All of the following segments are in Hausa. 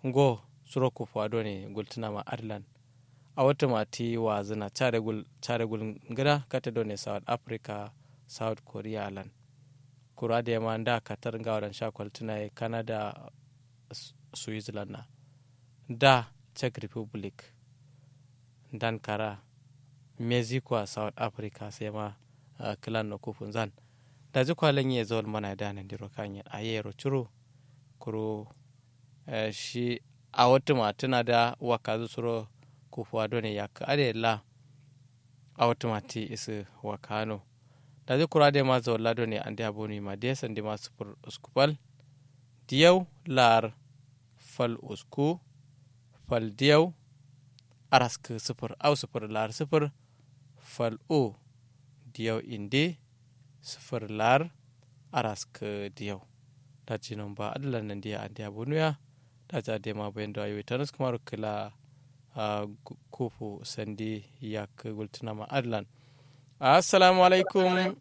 ngo suro kufu ado ne gultuna ma ireland a wata mati wa zina care gul ngida kata do ne south africa south korea lan kura da yamma da katar ga wadan sha kwaltuna ya canada switzerland na da czech republic dan kara mexico a south africa sai ma uh, clan na kufun zan da ji kwalen ya zo mana da nan diro kanya a yero ciro kuro uh, shi a wata matuna da waka suro kufuwa done ya ka ade la a wata mati isu wakano da ji kura da ma zo la done an da boni ma da san da ma super uskupal diyau lar fal usku fal diyau arask sifir au sifir lar sifir fal o diyau inde sifir lar arask diyau da jinan ba adalan nan diya an diya bonuya da ja de ma bayan da ayoyi tanas kuma kila kufu sandi ya ka gultuna ma adalan assalamu alaikum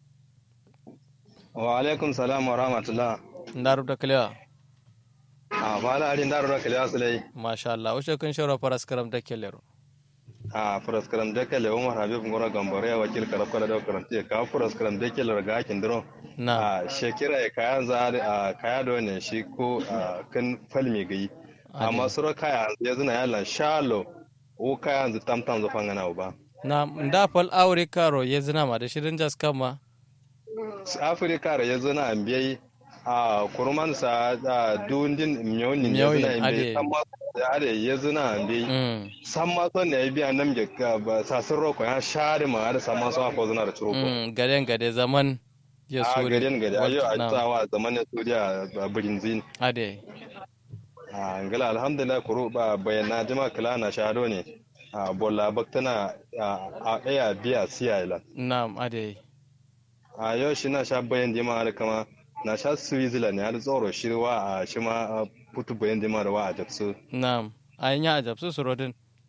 wa alaikum salam wa rahmatullah ndaru da kalewa a bala ari ndaru da kalewa sulai masha Allah wace kun shawara faras karam da kelero a faras karam da kale umar habib ngora gambare ya wakil karab kala da karanti ka faras karam da kele ga kin dro na a shekira ya kayan za a kaya da ne shi ko kan falmi gai amma suro kaya ya zuna yalla shalo o kaya zu tamtam zu fangana ba na nda fal aure karo ya zina ma da shirin jas kama afirka ya zuna an biyai a kurman sa da dundin miyonin ya zuna an biyai amma da are ya zuna an biyai san ma son ne ya biya nan ge sasin roko ya share ma da san ma son ko zuna da turoko gaden gade zaman ya a suri gaden gade ayo a tsawa zaman ya suri a birinzin ade a ngala alhamdulillah kuro ba bayana jima kala na shado ne a bolla baktana a aya biya siya ila na'am ade a yau shi na sha bayan dima da kama na sha switzerland ya da tsoro shirwa a shi ma putu bayan dima da wa a japsu na'am a yi a japsu surodin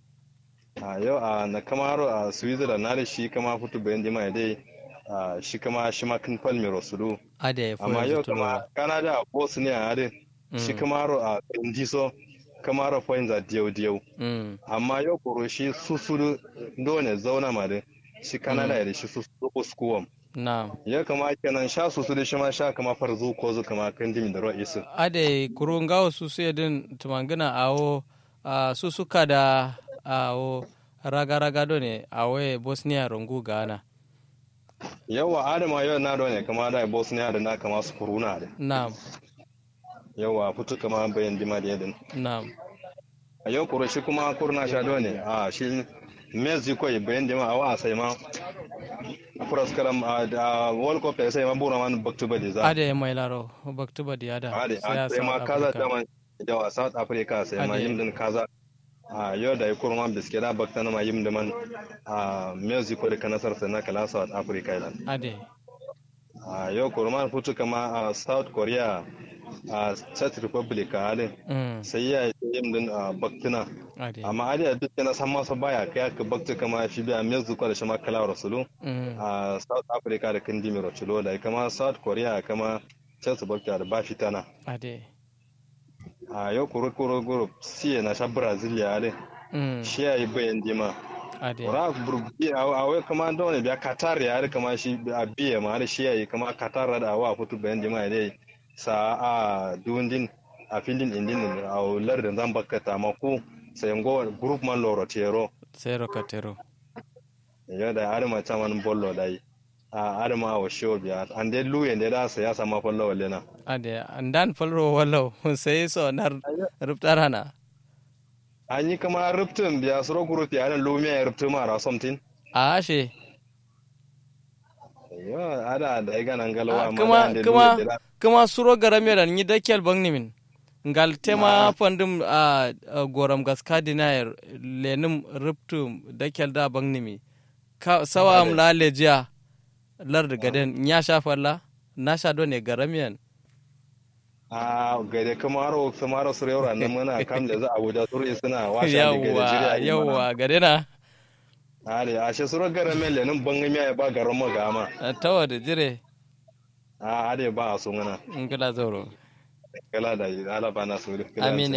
a yau a na kamaro a switzerland na da shi kama putu bayan dima ya dai a shi kama shi ma kan palmi rosulu ade ya amma yau kama canada a bosnia a dai shi kamaro a indiso kamaro points a diyau diyau amma yau kuro shi susuru dole zauna ma da shi canada ya da shi susuru uskuwam Na'am. Ya kama kenan sha su su da shi ma sha kama farzu ko zu kama kan dimi da ruwa isu. Ade kurun gawo su su yadin tumangina awo su suka da awo raga-raga do ne awo Bosnia rungu Ghana. Yawa Adama yau na do ne kama da Bosnia da na kama su kuruna da. Na'am. Yawa fitu kama bayan dima da yadin. Na'am. A yau kuro shi kuma kurna sha do ne a shi Mexico bayan dima a wa sai ma furas karam a world cup sai ma bura man baktu badi za ade mai laro baktu badi ada ade sai ma kaza da man yawa south africa sai ma yin din kaza a yau da yakuru man biske da bakta na ma yin da man a mexico da kanasar sai na kala south africa ilan ade a yau kurman futu kama a south korea a czech republic a halin sai ya yi yin din a baktina amma adi a duk na san masa baya kai aka bakta kama shi biya mexico da shi ma kala rasulu a south africa da kan dimi rasulu da kama south korea kama czech republic da ba fitana a yau kuro kuro kuro siya na sha brazil ya halin shi ya yi bayan dima Ora burbi a wai kama da wani biya Qatar ya har kama shi a biya ma har shi yayi kama Qatar da wa futu bayan jama'a dai sa a dundin a filin indin a lardin zan bakata ma ku sai ngo group man loro tero sai rokatero ya da har ma chaman bollo dai a har ma wa show biya an dai luye ne da sa ya sama fallo walle na ade andan falro wallo sai so nar ruptarana an yi kama ruptun biya suro group ya nan lumiya ya ruptu mara something a ashe yo ada da ga nan galwa kuma kuma kuma suro garame da ni dakel bangni min ngal tema pandum a goram gaska dinayer lenum ruptu dakel da bangni mi ka sawa am la lejiya lar gaden nya shafalla na sha do ne garamiyan a gade kamaro kamaro su yau nan muna kam da za abuja turu suna washa da gade yawwa gade na ale a she suro gara mele nan bangami ya ba garan magama tawa da jire a ade ba a so ngana ngala zoro kala da ala bana su amin